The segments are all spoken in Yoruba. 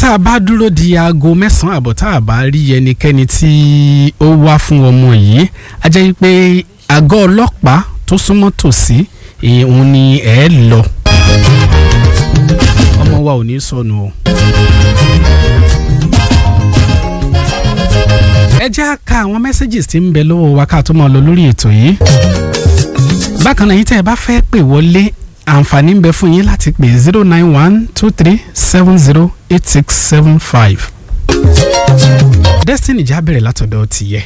tá a bá dúró di aago mẹ́sàn-án àbọ̀ tá a bá rí ẹnikẹ́ni tí ó wá fún ọmọ yìí a jẹ́ pé àgọ́ ọlọ́pàá tó súnmọ́ tòsí òun ni ẹ̀ lọ ọmọ wa ò ní sọnù o. ẹ jẹ́ á ka àwọn messages tí ń bẹ lọ́wọ́ wa ká tó máa lọ lórí ètò yìí. bákan náà yín tẹ́ ẹ bá fẹ́ pè wọlé àǹfààní ń bẹ fún yín láti pè zero nine one two three seven zero eight six seven five. Destiny já bẹ̀rẹ̀ látọ̀dọ̀ tìyẹ.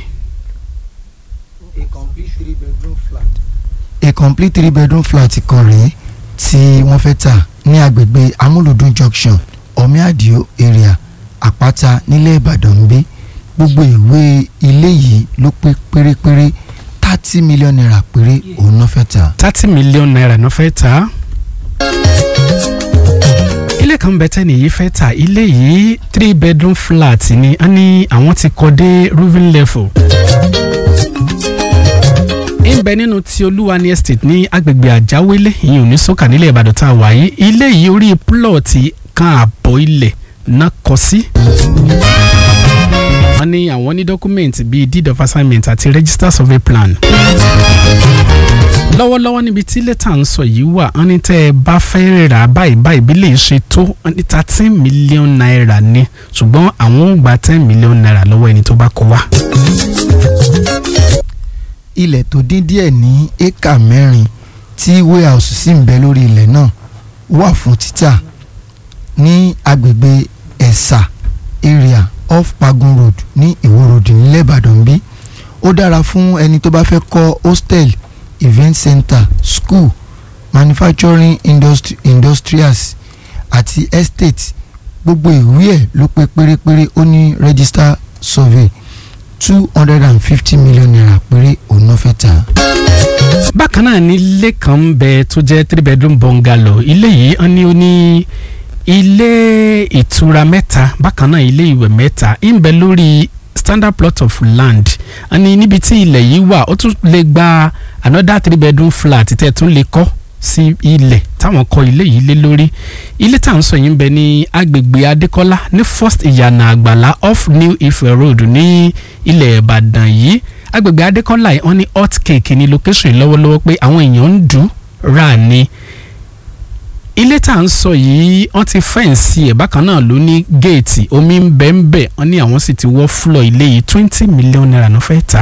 a complete three bedroom flat. a complete three bedroom flat kan rèé tí wọ́n fẹ́ tà ní agbègbè amúlùdún junction omiadio area àpáta nílẹ̀ ìbàdàn ń bí gbogbo ìwé ilé yìí ló pé pérépéré thirty million naira péré òun náà fẹ́ tà. thirty million naira náà fẹ́ tà. ilé kan bẹ tẹ́ nìyí fẹ́ tà ilé yìí three bedroom flat ni a ní àwọn ti kọ́ dé roofing level. ń bẹ nínú ti olúwani estate ní agbègbè àjáwélé ìyẹn ò ní sọ́kà nílẹ̀ ìbàdàn tá a wà yìí ilé yìí orí plọ̀tì kan àbọ̀ ilẹ̀ náà kọ́ sí wọ́n ní àwọn ní dọ́kúmẹ̀ntì bíi deed of assignment àti register survey plan. lọ́wọ́lọ́wọ́ níbi tí lẹ́tà ń sọ yìí wà wọ́n ní tẹ́ ẹ bá fẹ́ rà báyìí báyìí bí lè ṣe tó wọ́n ní thirteen million naira ni ṣùgbọ́n àwọn ò gba ten million naira lọ́wọ́ ẹni tó bá kó wá. ilẹ̀ tó dín díẹ̀ ní éka mẹ́rin tí warehouse sì ń bẹ lórí ilẹ̀ náà wà fún títà ní agbègbè ẹ̀sà area off pagun road ní ìwó road nílẹ̀ ìbàdàn bí ó dára fún ẹni tó bá fẹ́ kọ́ hostel event center school manufacturing industri industrials àti estate gbogbo ìwé ẹ̀ ló pé pérépéré ó ní register survey two hundred and fifty million naira péré òun náà fẹ́ tà. bákan náà ní ilé kan ń bẹ tó jẹ́ three bedroom bungalow ilé yìí wọ́n ní ó ní ilé ìtura mẹ́ta bákan náà ilé ìwẹ̀ mẹ́ta ń bẹ lórí standard plot of land àní níbi tí ilẹ̀ yìí wà ó tún lè gba another three bedroom flat tẹ́ tún lè kọ́ sí ilẹ̀ táwọn kọ́ ilé yìí lé lórí ilé tá à ń sọ yìí ń bẹ ní agbègbè adékọ́lá ní first ìyànà àgbàlá off new ife road ní ilẹ̀ ìbàdàn yìí agbègbè adékọ́lá yìí wọ́n ní hot cake ní location lọ́wọ́lọ́wọ́ pé àwọn èèyàn ń dùn rà ní ilé tá à ń sọ yìí wọ́n ti fẹ́ǹsì ẹ̀ bákan náà ló ní géètì omi ń bẹ́ ń bẹ̀ wọ́n ní àwọn sì ti wọ́ fúlọ̀ ilé yìí twenty million naira ló fẹ́ tà.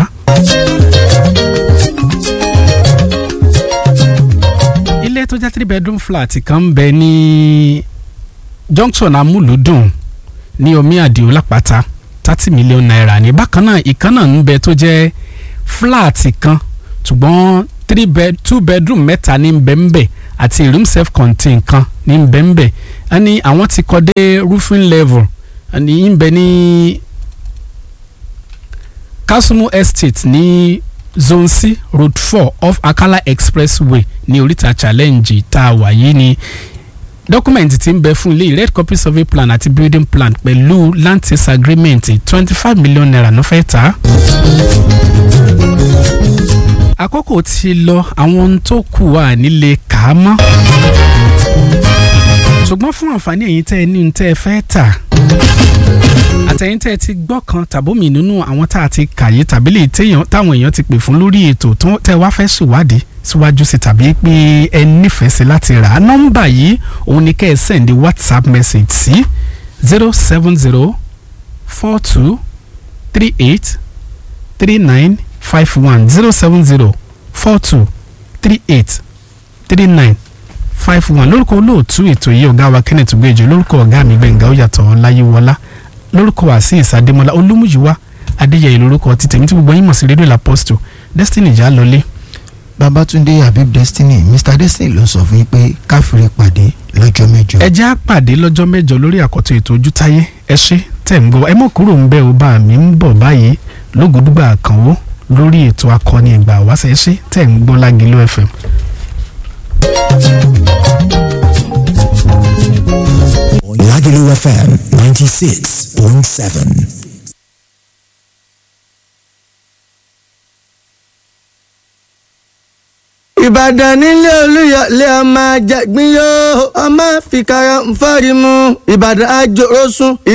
ilé tó jẹ́ three bedroom flat kan ń bẹ ní junction amúlùdùn ní omi àdìo lápáta thirty million naira ní bákan náà ìkan náà ń bẹ tó jẹ́ flat kan ṣùgbọ́n three bed two bedroom mẹ́ta ní ń bẹ ń bẹ àti room self contain kan ní bẹ́ẹ̀nbẹ́ ẹni àwọn ti kọ́ dé roofing level ẹni ń bẹ ní kasumu estate ní zone c road four off akala expressway ní oríta challenge tá a wà yìí ni dọ́kúmẹ̀ntì tí ń bẹ fún ilé red copy survey plan àti building plan pẹ̀lú land sales agreement twenty five million naira ló fẹ́ tà á àkókò ti lọ àwọn ohun tó kù wà nílé kà á mọ́ ṣùgbọ́n fún àǹfààní ẹ̀yin tẹ́ ẹ ní ohun tẹ́ ẹ fẹ́ tà àtẹ̀yìn tẹ́ ẹ ti gbọ́ kan tàbómi nínú àwọn tá a ti kàyé tàbí lè táwọn èèyàn ti pè fún lórí ètò tẹ́ ẹ wá fẹ́ ṣèwádìí síwájú sí tàbí pé ẹ nífẹ̀ẹ́ sí láti rà á nọ́mbà yìí òun ni kẹ́ ẹ sẹ́ndí whatsapp message sí zero seven zero four two three eight three nine five one zero seven zero four two three eight three nine five one lórúkọ olóòtú ètò yìí ọ̀gá wa kenneth gbèjì lórúkọ ọ̀gá mi gbẹ̀ngà ọ̀yàtọ̀ ọláyíwọlá lórúkọ azeez adémọlá olúmúyíwá adéyẹyẹ lórúkọ ti tèmi tí gbogbo yín mọ̀ sí rédíò laposto destiny jà lọlé. babatunde habib destiny mr destiny ló sọ fún yín pé káfíńrì pàdé lọ́jọ́ mẹ́jọ. ẹ jẹ́ á pàdé lọ́jọ́ mẹ́jọ lórí àkọ́tún ètò ojútáyé ẹ ṣé tẹ̀ ń gbọ́ ẹ mọ̀ kúrò ń bẹ́ ò bá mi ń bọ̀ báyìí lógúdúgbà àkànwó lórí ètò akọni ìgbà wáṣẹ ṣe tẹ̀ ń gbọ́ lágìlú fm. Lagelu FM 96.7. ìbàdàn nílé olúyọ̀lé ọmọ àjàgbín yóò ọmọ fìkàrà ń fọ́rí mu ìbàdàn àjòrò sùn